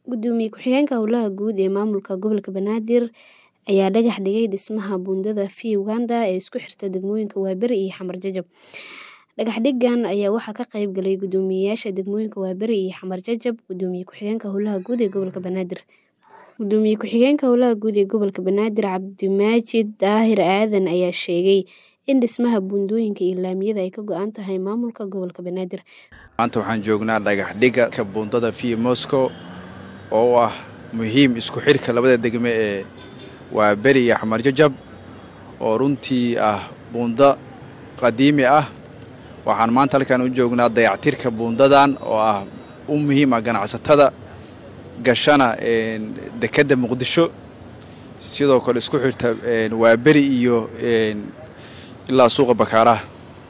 Gudoomiye ku-xigeenka Howlaha Guud ee Maamulka Gobolka Banaadir ayaa dhagax dhigay dhismaha buundada FI Uganda ee isku xirta degmooyinka Waaberi iyo Xamar Jajab. Dhagax dhigan ayaa waxaa ka qayb galay guddoomiyeyaasha degmooyinka Waaberi iyo Xamar Jajab, Gudoomiye ku-xigeenka Howlaha Guud ee Gobolka Banaadir. Gudoomiye ku-xigeenka Howlaha Guud ee Gobolka Banaadir Cabdimaajid Daahir Aadan ayaa sheegay in dhismaha buundooyinka iyo laamiyada ay ka go'an tahay maamulka gobolka Banaadir. Maanta waxaan joognaa dhagax dhiga ka buundada FI Moscow oo ah muhiim isku xirka labada degme ee Waaberi iyo Xamar Jajab oo runtii ah buundo qadiimi ah waxaan maanta halkan u joognaa dayactirka buundadan oo ah u muhiim ah ganacsatada gashana dekedda muqdisho sidoo kale isku xirta Waaberi iyo ilaa suuqa bakaaraha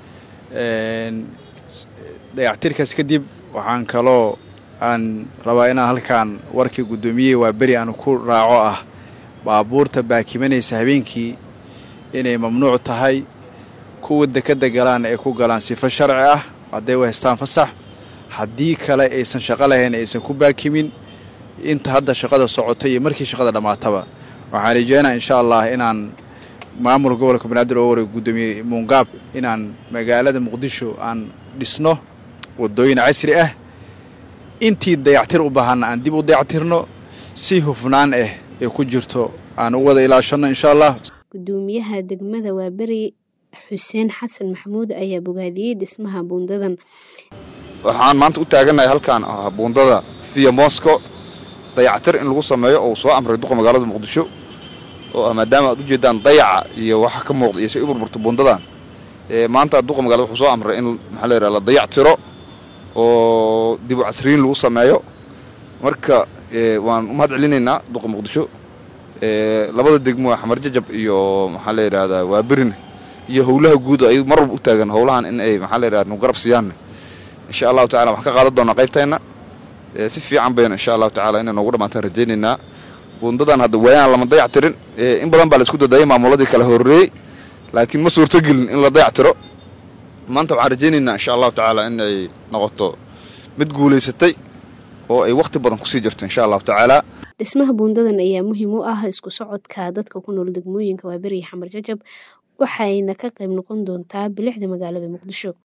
dayactirkaas kadib waxaan kaloo aan rabaa inaan halkan warkii guddoomiye Waaberi aan ku raaco ah baabuurta baakimanaysa habeenkii inay mamnuuc tahay kuwa dekedda galaan ay ku galaan sifo sharci ah hadday u haystaan fasax haddii kale aysan shaqo lahayn aysan ku baakimin inta hadda shaqada socota iyo markii shaqada dhammaataba waxaan rajeynaa insha allah inaan maamulka gobolka banaadir oo wareeg guddoomiye muungaab inaan magaalada muqdisho aan dhisno waddooyin casri ah intii dayactir u baahanna aan dib u dayactirno si hufnaan ah ee ku jirto aan u wada ilaashanno insha allah Gudoomiyaha degmada Waaberi Xuseen Xasan Maxamuud ayaa bogaadiyey dhismaha buundadan. waxaan maanta u taaganahay halkan ah buundada fiya moscow dayactir in lagu sameeyo oo soo amray duqa magaalada muqdisho oo ah maadaama aad ujeedaan dayaca iyo waxa ka muuqda iyo si u burburta buundadan maanta duqa magaalada wuxuu soo amray in maxaa la yidhaha la dayactiro oo dib u casriyin lagu sameeyo marka waan u mahad celinaynaa duqa muqdisho labada degmo xamar jajab iyo maxaa la yidhahdaa waaberine iyo howlaha guud ay mar walba u taagan howlahan in ay maxaa la yidhahda nu garab siiyaan insha allahu tacala waxaan ka qaadan doonaa qaybteenna si fiican bayna insha allahu tacala inay noogu dhammaantaan rajaynaynaa buundadan hadda waayaan lama dayactirin in badan baa la isku dadayay maamuladii kala horreeyey laakiin ma suurtogelin in la dayactiro maanta waxaan rajaynaynaa insha allahu tacaala in ay noqoto mid guulaysatay oo ay wakhti badan kusii jirto insha allahu tacaala Dhismaha buundadan ayaa muhiim u ah isku socodka dadka ku nool degmooyinka Waaberi iyo Xamar Jajab waxayna ka qayb noqon doontaa bilicda magaalada Muqdisho.